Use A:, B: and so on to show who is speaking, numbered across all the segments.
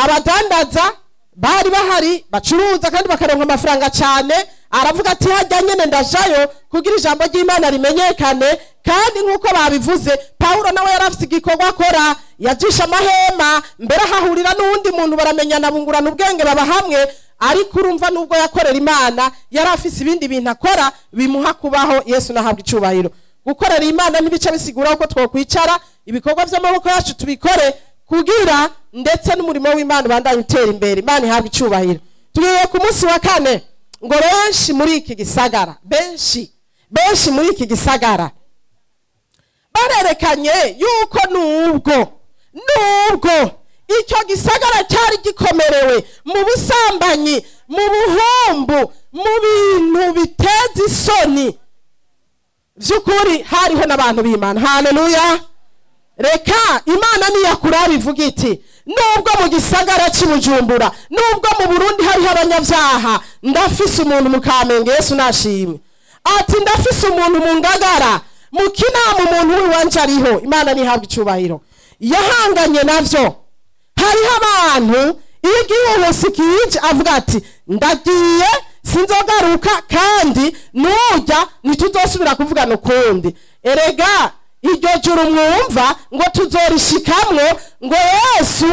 A: abadandaza bari bahari bacuruza kandi bakaronka amafaranga cyane aravuga ati hajya nyene ndajayo kugira ijambo ry'imana rimenyekane kandi nk'uko babivuze pawulo nawe yari afite igikorwa akora yajisha amahema mbere ahahurira n'uwundi muntu baramenyana bungurana ubwenge baba hamwe ariko urumva nubwo yakorera imana yari afise ibindi bintu akora bimuha kubaho yesu nahabwa icubahiro gukorera imana ntibice bisigura ko twokwicara ibikorwa by'amaboko yacu tubikore kugira ndetse n'umurimo w'imana ubandanye utera imbere imana ihabwa icubahiro tugiye ku munsi wa kane ngo benshi muri iki gisagara benshi benshi muri iki gisagara barerekanye yuko nubwo nubwo icyo gisagara cyari gikomerewe mu busambanyi mu buhumbu mu bintu biteza isoni by'ukuri hariho n'abantu b'imana haleluya reka imana niyakura bivuga iti nubwo mu gisagara cy'ibujumbura nubwo mu burundi hariho abanyabyaha ndafise umuntu mu kamenge yesu nashimwe ati ndafise umuntu mu ngagara mu kinama umuntu w'iwanje ariho imana ntihabwe icyubahiro yahanganye navyo hariho abantu iyo igihuhusi kije avuga ati ndagiye sinzogaruka kandi nujya ntituzosubira kuvugana ukundi erega iryo juru mwumva ngo tuzorishikamwo ngo yesu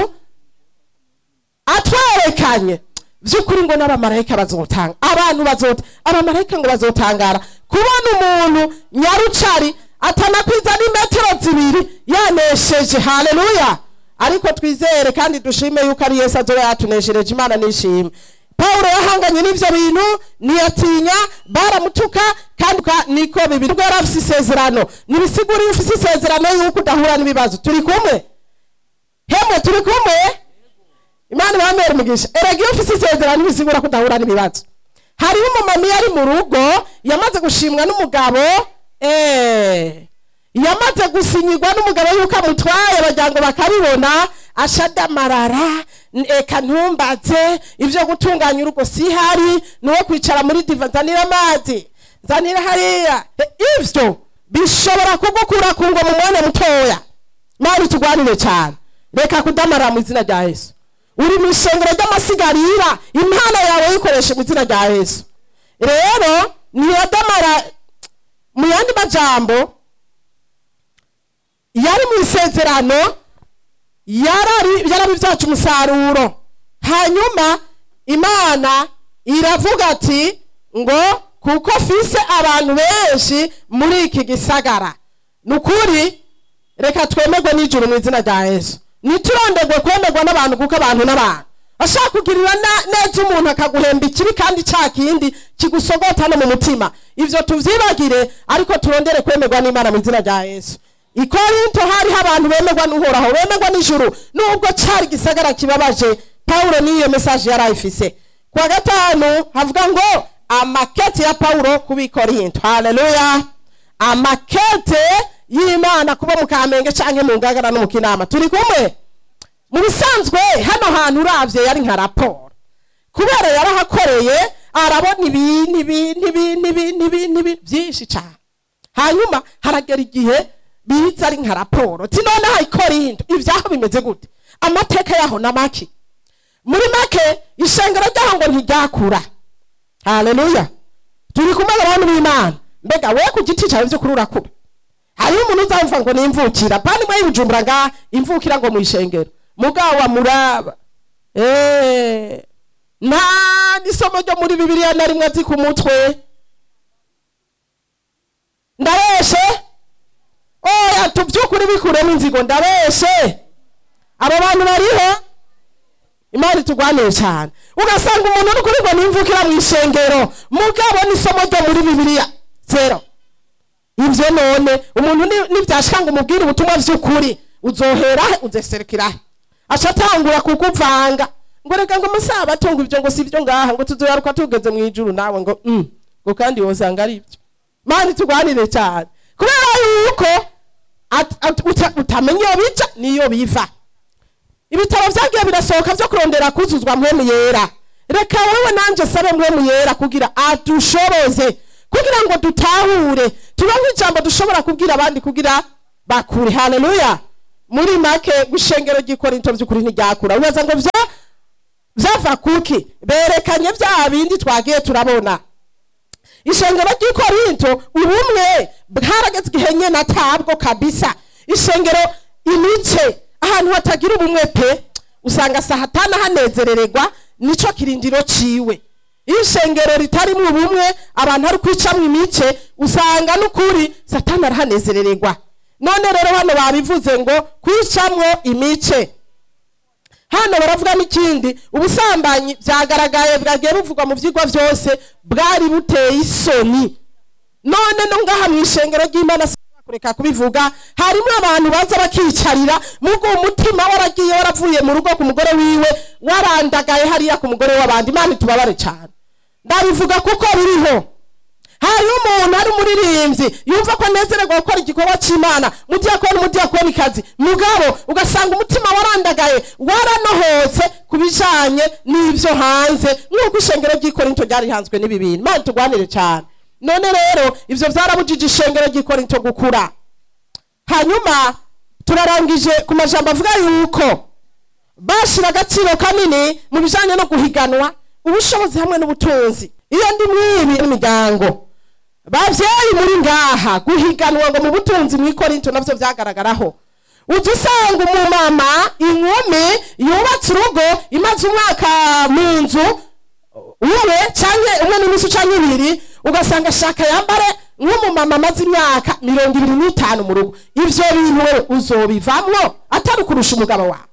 A: atwerekanye by'ukuri ngo n'abamarayika bazotanga abantu bazota abamarayika ngo bazotangara kubona umuntu nyarucari atanakwiza n'imetero zibiri yanesheje haleluya ariko twizere kandi dushime yuko ari yesu azoba yatuneshereje imana nishime pawulo yahanganye n'ivyo bintu ntiyatinya baramutuka kandi uka- niko bibiri ubwo yari afise isezerano nibisigura iyo ufise isezerano yuko udahura n'ibibazo turi kumwe hemwe turi kumwe imana ibamere umugisha erega iyo ufise isezerano bisigura ko udahura n'ibibazo hariho umumama iyo ari mu rugo yamaze gushimwa n'umugabo eh, yamaze gusinyirwa n'umugabo yuko amutwaye bagira ngo bakabibona ashadamarara n- eka ntumbaze ibyo gutunganya urugo si hari nuwo kwicara muri diva nzanira amazi nzanira hariya E, ivyo bishobora kugukura ku ngo mu mwanya mutoya mari tugwanire cyane reka kudamarara mu izina rya yesu uri mu ishengero ry'amasigarira impano yawe yikoreshe mu izina rya yesu rero ntiyadamara mu yandi majambo yari mu isezerano yarari yarabivyaca umusaruro hanyuma imana iravuga ati ngo kuko fise abantu benshi muri iki gisagara ni ukuri reka twemerwe n'ijuru mu izina rya yesu ntiturondegwe kwemerwa n'abantu kuko abantu n'abantu ashaka kugirira na- neza umuntu akaguhemba ikibi kandi cya kindi kigusogota no mu mutima ivyo tuvyibagire ariko turondere kwemerwa n'imana mu izina rya yesu i korinto hariho abantu bemerwa n'uhoraho bemerwa n'ijuru nubwo cari gisagara kibabaje pawulo n'iyo mesaje yari ayifise kuwa gatanu havuga ngo amakete ya pawulo kubi korinto haleluya amakete y'imana kuba mu kamenge canke mu ngagara no mu kinama turi kumwe mu bisanzwe hano hantu uravye yari nka raporo kubera yarahakoreye arabona ibintu ibintu ibintu ibintu ibintu ibintu byinshi cyane hanyuma haragera igihe biza ari nka raporo ti noneho ikorinto ibyaho bimeze gute amateka yaho na make muri make ishengero ryaho ngo ntiryakura haleluya turi kumwe abantu b'imana mbega we ku giti cyawe by'ukuri urakura hariho umuntu uzamva ngo ni imvukira pani mwe y'ubujumbura ngaha imvukira ngo mu ishengero mugabo wa muraba Eh, nta n'isomo ryo muri bibiliya na rimwe azi ku mutwe ndabeshe oya tubyukuri bikuremo inzigo ndabeshe abo bantu bariho imana itugwanire cyane ugasanga umuntu uri kuri ngo nimvukira mu ishengero mugabo n'isomo ryo muri bibiliya zero ibyo none umuntu ni- nibyashika ngo umubwire ubutumwa by'ukuri uzohera he uzeserekera he aca atangura kukuvanga ngo reka ngo amasabato ngo ibyo ngo si ibyo ngaha ngo tuzoyaruka tugeze mu ijuru nawe ngo mm. ngo kandi wosanga ari ibyo mani tugwanire cyane kubera yuko at- at- uta- utamenya iyo bija n'iyo biva ibitabo byagiye birasohoka byo kurondera kuzuzwa mpwemu yera reka wowe nanjye sabe mpwemu yera kugira adushoboze kugira ngo dutahure turonke ijambo dushobora kubwira abandi kugira bakure haleluya muri make gushengero ry'ikorinto by'ukuri ntiryakura ubaza ngo vya byava kuki berekanye bya bindi twagiye turabona ishengero ry'ikorinto ubumwe bwarageze igihe nyine atabwo kabisa ishengero imice ahantu hatagira ubumwe pe usanga sahatana hanezerererwa nico kirindiro ciwe iyo ishengero ritarimo ubumwe abantu ari kwicamwo imice usanga n'ukuri satani arahanezerererwa none rero hano babivuze ngo kwicamwo imice hano baravuga n'ikindi ubusambanyi byagaragaye bwagiye buvugwa mu byigwa byose bwari buteye isoni none no ngaha mu ishengero ry'imana kureka kubivuga harimo abantu baza bakicarira mugo umutima waragiye waravuye mu rugo ku mugore wiwe warandagaye hariya ku mugore w'abandi imana itubabare cyane ndabivuga kuko biriho hari umuntu ari umuririmbyi yumva ko anezererwa gukora igikorwa cy'imana mudiyakoni umudiyakonikazi mugabo ugasanga umutima warandagaye waranohotse ku bijanye n'ibyo hanze nk'uko ishengero ry'ikorinto ryari rihanzwe n'ibi bintu imana turwanire cyane none rero ivyo vyarabujije ishengero ry'ikorinto gukura hanyuma turarangije ku majambo avuga yuko bashira agaciro kanini mu bijanye no guhiganwa ubushobozi hamwe n'ubutunzi iyo ndi mwibi n'imiryango bavyeyi muri ngaha guhiganwa ngo mu butunzi mu ikorinto navyo vyagaragaraho uza usanga umumama inkumi yubatse urugo imaze umwaka mu nzu umwe canke umwe n'inusu canke ibiri ugasanga ashaka yambare nk'umumama amaze imyaka mirongo ibiri n'itanu mu rugo ivyo bintu wewe uzobivamwo atari ukurusha umugabo wawe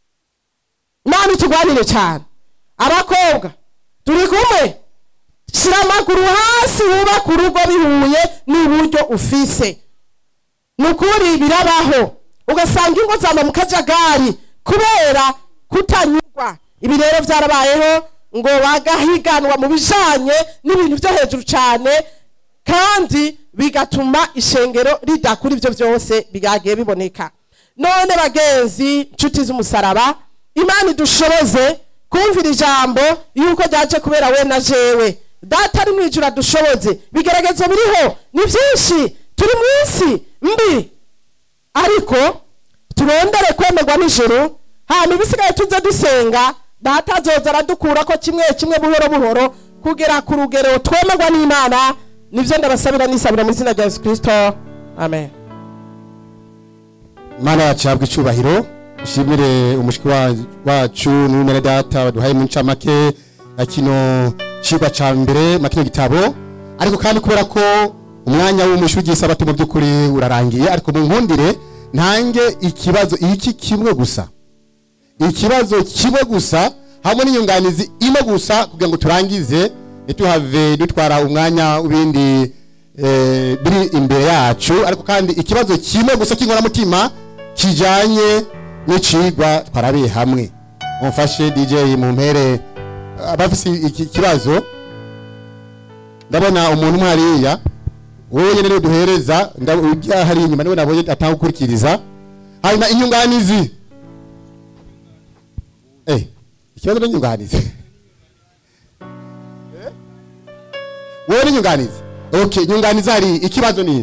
A: nani tugwanire cyane abakobwa turi kumwe shira amaguru hasi wubaka urugo bihuye n'uburyo ufise ni ukuri birabaho ugasanga ingo zama mu kajagari kubera kutanyurwa ibi rero byarabayeho ngo bagahiganwa mu bijanye n'ibintu byo hejuru cyane kandi bigatuma ishengero ridakura ibyo byose byagiye biboneka none bagenzi nshuti z'umusaraba imana idushoboze kumvira ijambo yuko ryaje kubera we na jewe data ari mu ijuru adushoboze bigeragezo biriho ni byinshi turi mu isi mbi ariko turondere kwemerwa n'ijuru hanyuma ibisigaye tuze dusenga data azoza aradukura ko kimwe kimwe buhoro buhoro kugera ku rugero twemerwa n'imana nibyo ndabasabira nisabira mu izina rya yesu kirisito amen
B: imana yacu ihabwa icyubahiro ushimire umushiki wa- wacu n'umwene data baduhaye mu ncamake ya kino cigwa ca mbere ma kino gitabo ariko kandi kubera ko umwanya w'umushwi w'igisabato mu by'ukuri urarangiye ariko mu nkundire ntange ikibazo iki kimwe gusa ikibazo kimwe gusa hamwe n'inyunganizi imwe gusa kugira ngo turangize ntituhave dutwara umwanya w'ibindi eh, biri imbere yacu ariko kandi ikibazo kimwe gusa cy'inkoramutima kijanye n'icigwa twarabiye hamwe mumfashe dj mumpere abafise iki kibazo ndabona umuntu umwe hariya wowe nyene niwe duhereza ndab- ujya hari inyuma niwe nabonye atanga gukurikiriza hanyuma inyunganizi eh ikibazo n'inyunganizi Eh? wowe n'inyunganizi okay inyunganizi hari ikibazo ninde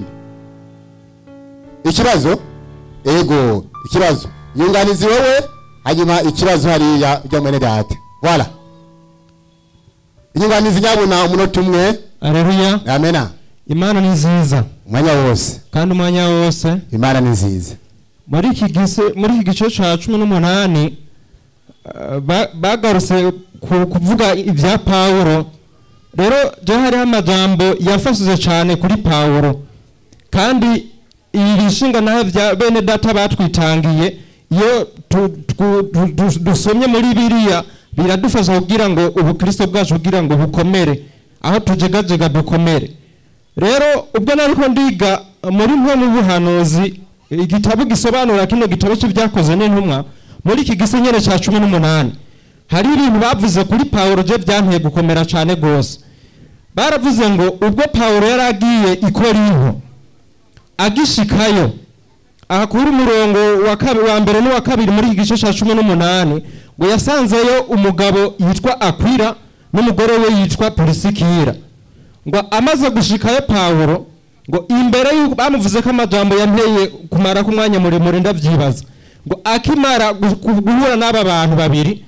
B: ikibazo ego ikibazo inyunganizi wowe hanyuma ikibazo hariya ujya mwene data voilà inyunganizi nyabuna umunota umwe
C: Aleluya.
B: amena
C: Imana ni nziza
B: umwanya wose
C: kandi umwanya wose
B: imana ni nziza
C: muri iki gise muri iki gice ca cumi n'umunani eh, ba- bagarutse ku- kuvuga ibya Pawulo rero je hariho amajambo yafashije cyane kuri Pawulo kandi ibi bishinga naho bya bene data batwitangiye iyo tu- tu- tu- tu- dusomye muri biriya biradufasha kugira ngo ubukristo bwacu kugira ngo bukomere aho tujegajega dukomere rero ubwo nariko ndiga muri mwe mu buhanuzi igitabo gisobanura kino gitabo cy'ibyakoze n'intumwa muri iki gisenyere cya cumi n'umunani hari ibintu bavuze kuri pawulo je byanteye gukomera cyane rwose baravuze ngo ubwo pawulo yari agiye i korinto agishikayo ahakura umurongo wa kabi- wa mbere n'uwa kabiri muri iki gice cya cumi n'umunani ngo yasanzeyo umugabo yitwa akwira n'umugore we yitwa polisikira ngo amaze gushikayo pawulo ngo imbere y'uko bamuvuze ko amajambo yanteye kumara ku mwanya muremure ndavyibaza ngo akimara gu- gu- guhura n'aba bantu babiri